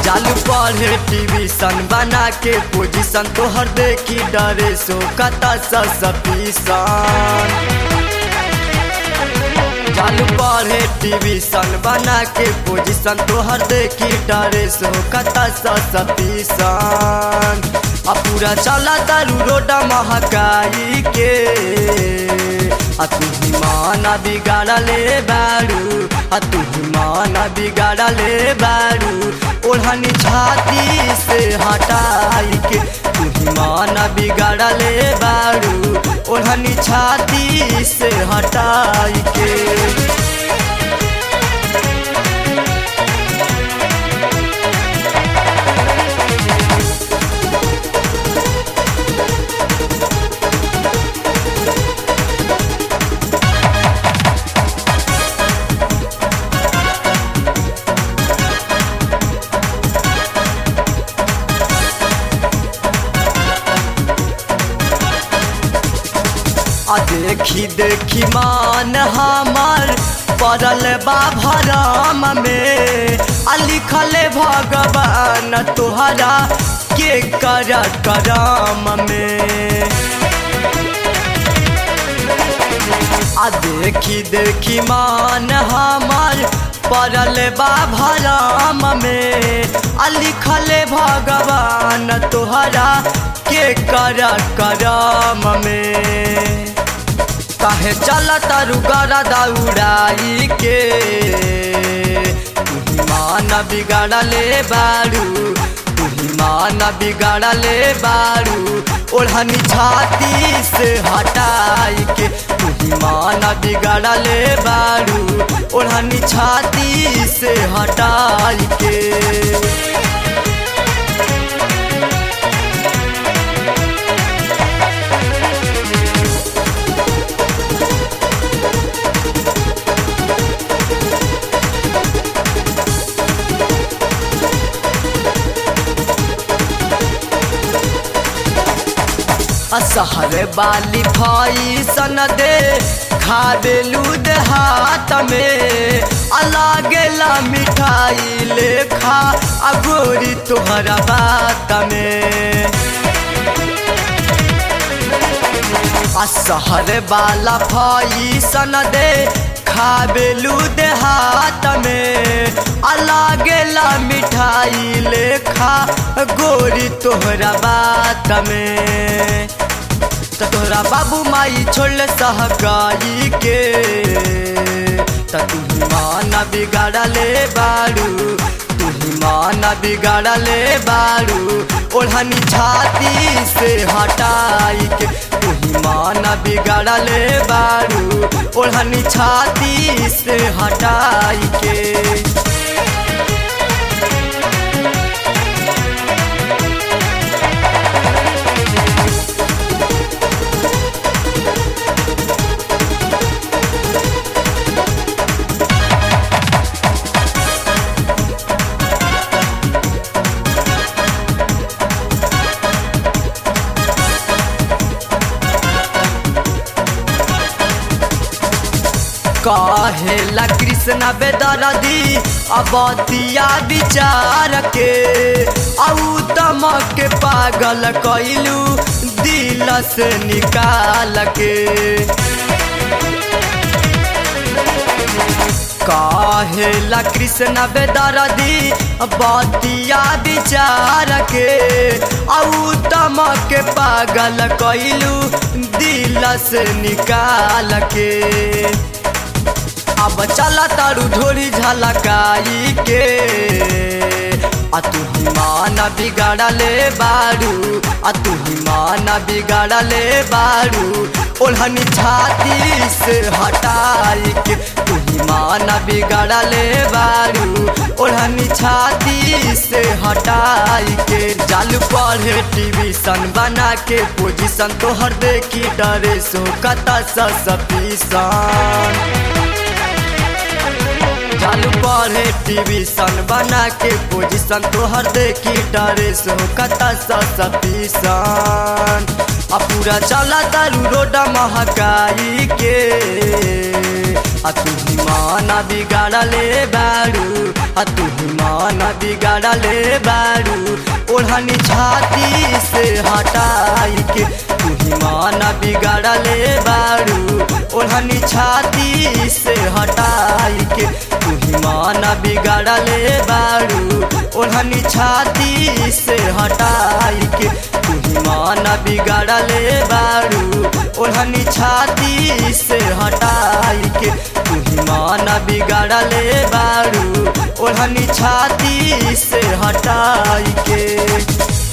चालू पढ़े टीवीशन बना के पोजीशन तोहर देखी डरे सो कता सपीसन चालू पढ़े टीवीशन बना के पोजीशन तोहर देखी डरे सो कता सपीसन आ पूरा चला तारू रोड महकाई के आ तू ही माना बिगाड़ले बारू आ तू ही माना बिगाड़ले बारू ओढ़नी छाती से हटाई के तू ही माना बिगाड़ले बारू ओढ़नी छाती से हटाई के आ देखी देखी मान हमार पड़ल बा भरम में आ लिखल भगवान तोहरा के कर करम में आ देखी देखी मान हमार पड़ल बा भरम में आ लिखल भगवान तोहरा के कर करम में काहे चल तारू गरा दौड़ाई के तुही मान बिगाड़ले बारू तुही मान बिगाड़ले बारू ओढ़नी छाती से हटाई के तुही मान बिगाड़ले बारू ओढ़नी छाती से हटाई के असहर बाली भाई सन दे खाबेलू हाथ में अलागेला मिठाई लेखा अगोरी तोहरा बात में असहर बाला भाई सन दे खाबेलू हाथ में अलागेला मिठाई लेखा गोरी तोहरा बात में त तोहरा बाबू माई छोड़ सहगाई के त तू ही माना बिगाड़ले बारू तू ही माना बिगाड़ले बारू ओढ़नी छाती से हटाई के तू ही माना बिगाड़ले बारू ओढ़नी छाती से हटाई के कहेला कृष्ण बेदरदी अबतिया विचार के औ तमक पागल कैलू दिल से निकाल के कहेला कृष्ण बेदरदी बतिया विचार के औ तमक पागल कैलू दिल से निकाल के अब चला तारू ढोरी झलकाई के आ तू ही माना बिगाड़ले बारू आ तू ही माना बिगाड़ले बारू ओढ़नी छाती से हटाई के तू ही माना बिगाड़ले बारू ओढ़नी छाती से हटाई के जालू पढ़े टीवी सन बना के पोजीशन तोहर देखी डरे सो कता सपीसन चालू पढ़े टीवी सन बना के पोजीशन तोहर देखी डरे सो कता सपीसन आ पूरा चला तारू रोड महकाई के आ तू ही माना बिगाड़ले बारू आ तू ही माना बिगाड़ले बारू ओढ़नी छाती से हटाई के तू ही माना बिगाड़ले बारू ओढ़नी छाती से हटाई के तू ही माना बिगाड़ले बारू ओढ़नी छाती से हटाई के तू ही माना बिगाड़ले बारू ओढ़नी छाती से हटाई के तू ही माना बिगाड़ले बारू ओढ़नी छाती से हटाई के